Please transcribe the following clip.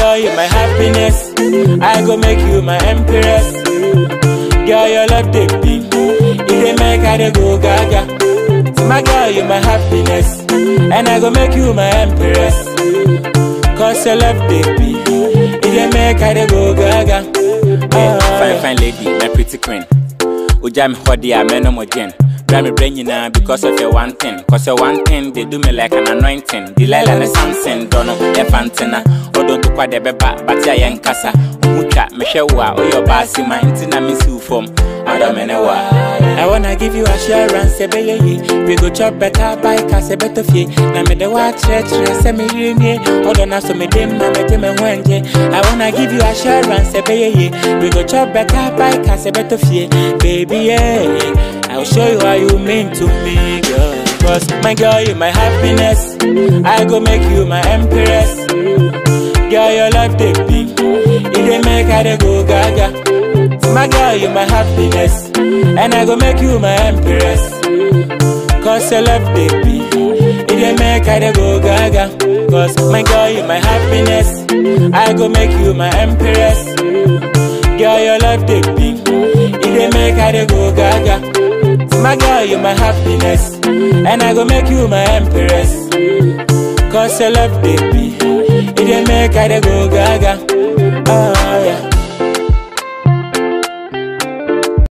girl, you my happiness. I go make you my empress. Girl, your love they be. It dey make I dey go gaga. My girl, you my happiness. And I go make you my empress. Cause your love they be. It dey make I dey go gaga. Yeah, Ah. fine, fine lady, my pretty queen. Uja me hodi a me no more gen. Bra me brain nyinaa because of your one thing. Cause your one thing, they do me like an anointing. Delilah and Samson, dono, e fantina. Odo to kwa de beba, but ya yen kasa. Umutwa, me hwe wo a, oyɛ ɔbaasi ma, nti na me si wo fam. Ɔdɔ me ne wo a. I wanna give you assurance, say be ye. We go chop better bike, say better fee. Na me de watch church, say me rini. Hold on, so me dim, na me dim me wenje. I wanna give you assurance, say be ye. We go chop better bike, say better fee. Baby, yeah. I'll show you how you mean to me, girl. Cause my girl, you my happiness. I go make you my empress. Girl, your life they be. It dey make I dey go gaga. My girl, you my happiness. And I go make you my empress. Cause your love, baby. It dey make I dey go gaga. Cause my girl, you my happiness. I go make you my empress. Girl, your love, baby. It dey make I dey go gaga. My girl, you my happiness. And I go make you my empress. Cause your love, baby. It dey make I dey go gaga.